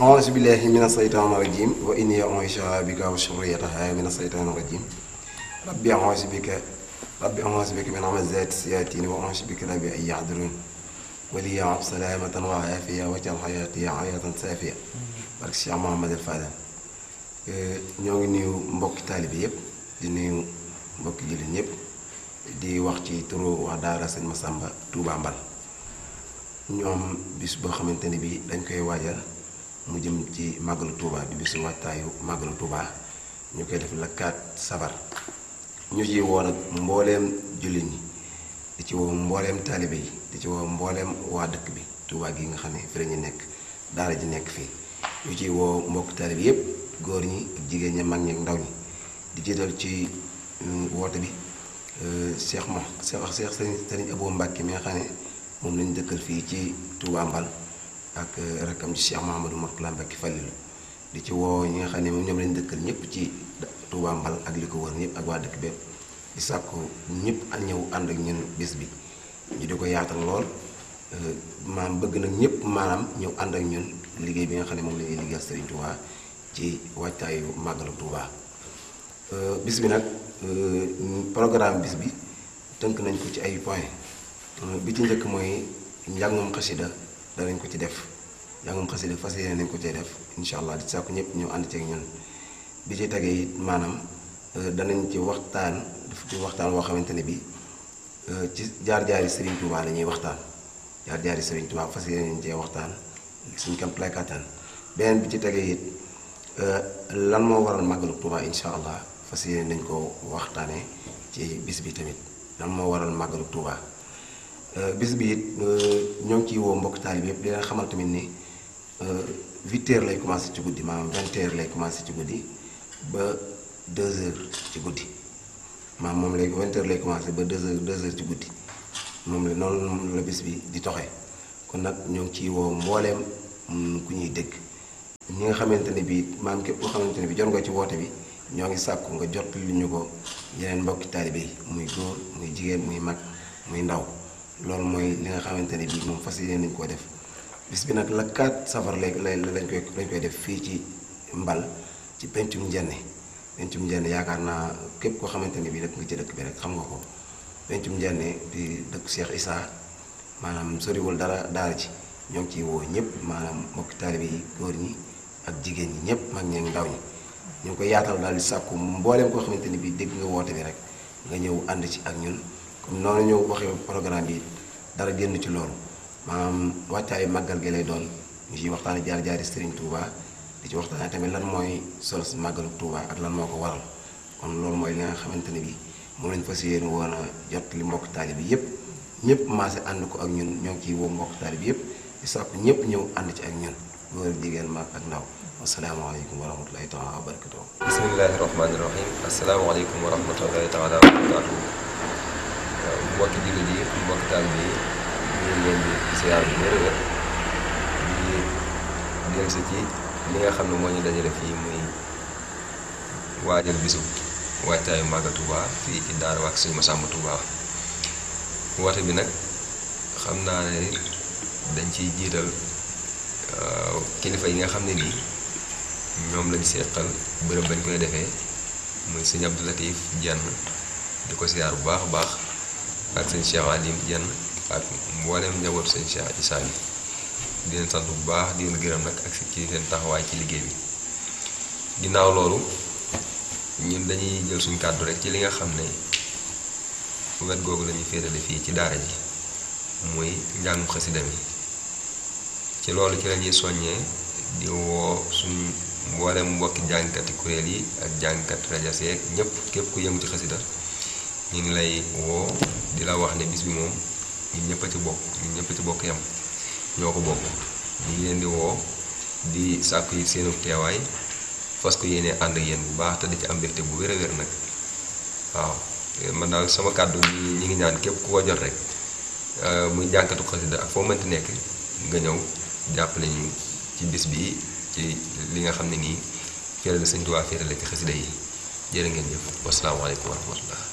أعوذ بالله من الشيطان الرجيم وإني أعيشها بك وشريتها من الشيطان الرجيم ربي أعوذ بك ربي أعوذ بك من همزات الشياطين وأعوذ بك ربي أن يحضرون ولي سلامة وعافية واجعل حياتي حياة سافية barke Cheikh Mouhamadou Fadal ñoo ngi nuyu mbokki taalibe yëpp di nuyu mbokki jullit ñëpp di wax ci turu wax daara sëñ Massamba Touba Mbal ñoom bis boo xamante ne bii dañ koy waajal mu jëm ci màggalu Touba di bisu waajtaayu màggalu Touba ñu koy def la 4 safar ñu ci woo nag mbooleem jullit ñi di ci woo mbooleem taalibe yi di ci woo mbooleem waa dëkk bi Touba gi nga xam ne fi la ñu nekk daara ji nekk fii ñu ci woo mbokk taalibe yépp góor ñi ak jigéen ñi mag ñi ak ndaw ñi di jiital ci woote bi Cheikh mo Cheikh Cheikh Sëriñ Abou Mbacke mi nga xam ne moom lañu dëkkal fii ci Touba Mbal ak rakkam ci Cheikh Mouhamadou Mourtala Mbacke Fallilu di ci woo ñi nga xam ne moom ñoom lañu dëkkal ñëpp ci Touba Mbal ak li ko wër ñëpp ak waa dëkk bépp di sàkku ñëpp a ñëw ànd ak ñun bis bi ñu di ko yaatal lool maam bëgg nag ñëpp maanaam ñëw ànd ak ñun liggéey bi nga xam ne moom la ñuy liggéeyal Serigne Touba ci waajtaayu màggalu Touba bis bi nag programme bis bi tënk nañ ko ci ay point bi ci njëkk mooy njàngum xasida danañ ko ci def njàngum xasida fas yéene nañ ko cee def incha allah di sàkku ñëpp ñëw ànd ceeg ñun bi ci tegee it maanaam danañ ci waxtaan daf ci waxtaan woo xamante ne bi ci jaar-jaari Serigne Touba la ñuy waxtaan jaar-jaari Serigne Touba fas yéene nañ cee waxtaan suñ kam playkatan beneen bi ci tegee it lan moo waral màggalu Touba incha allah fas yéene nañ ko waxtaanee ci bis bi tamit lan moo waral màggalu Touba bis bi it ñoo ngi ciy woo mbokk taalib yëpp di leen xamal tamit ni huit heures lay commencé ci guddi maanaam vingt heures lay commencé ci guddi ba deux heures ci guddi maanaam moom lay vingt heures lay commencé ba deux heures deux heures ci guddi moom la noonu la bis bi di toxee kon nag ñoo ngi ciy woo mbooleem ku ñuy dégg ñi nga xamante ne bii maanaam képp koo xamante ne bii jot nga ci woote bi ñoo ngi sàkku nga jot li ñu ko yeneen mbokki taalibe yi muy góor muy jigéen muy mag muy ndaw loolu mooy li nga xamante ne bii moom fas yéene nañu koo def bis bi nag la 4 safar lay lay lañ koy lañ koy def fii ci mbal ci pencum njenne pencum njenne yaakaar naa képp koo xamante ne bii dëkk nga ci dëkk bi rek xam nga ko pencum njenne di dëkk Cheikh Issa maanaam soriwul dara daara ci ñoo ngi ciy woo ñëpp maanaam mbokki taalibe yi góor ñi ak jigéen ñi ñëpp mag ñi ak ndaw ñi ñu ngi koy yaatal daal di sàkku mbooleem koo xamante ni bii dégg nga woote bi rek nga ñëw ànd ci ak ñun comme noonu ñëw waxee programme bi dara génn ci loolu maanaam wàccaayu màggal gi lay doon ñu ciy waxtaane jaar-jaari Serigne Touba di ci waxtaane tamit lan mooy solo si màggalu Touba ak lan moo ko waral kon loolu mooy li nga xamante ne bii moom lañ fas yéene woon a jot li mbokk taali bi yëpp ñëpp maase ànd ko ak ñun ñoo ngi ciy woo mbokk taali bi yëpp di sàkku ñëpp ñëw ànd ci ak ñun góor jigéen mag ak ndaw asalaamaaleykum wa rahmatulahi taala wa barakatuh bismillahi rahmaani rahim asalaamaaleykum wa rahmatulahi taala wa barakatuh mbokki jullit yi mbokki taalibe yi ñu ngi leen di siyaar bu wér wér di dellu si ci li nga xam ne moo ñu dajale fii muy waajal bisu waajtaayu Màggal Tuuba fii ci daara wax Sëñ Massamba Tuuba woote bi nag xam naa ne dañ ciy jiital kilifa yi nga xam ne nii ñoom lañ seqal bërëb bañ koy defee muy sëñ Abdou Latif Jenn di ko siyaar bu baax a baax ak sëñ Cheikh Alim Jenn ak mboolem njabootu sëñ Cheikh Issa bi di leen sant bu baax di leen gërëm nag ak ci seen taxawaay ci liggéey bi ginnaaw loolu ñun dañuy jël suñ kàddu rek ci li nga xam ne wet googu lañuy féetale fii ci daara ji muy njàngum xasida mi ci loolu ci lañuy soññee di woo suñ mboolem mbokki jàngkati kuréel yi ak jàngkat rajo seeg ñëpp képp ku yëngu ci xasida ñu ngi lay woo di la wax ne bis bi moom ñun ñëpp a ci bokk ñun ñëpp a ci bokk yam ñoo ko bokk ñu ngi leen di woo di sàkku yi seenu teewaay fas ko yéene ànd ak yéen bu baax te di ci am mbégte bu wér a wér nag waaw man daal sama kàddu ñi ñi ngi ñaan képp ku ko jot rek muy jànkatu xasida ak foo mënti nekk nga ñëw jàpp nañu ci bis bi ci li nga xam ne nii féerale Sëñ Tuubaa féerale ci xasida yi jërë ngeen jëf wasalaamaaleykum wa rahmatullah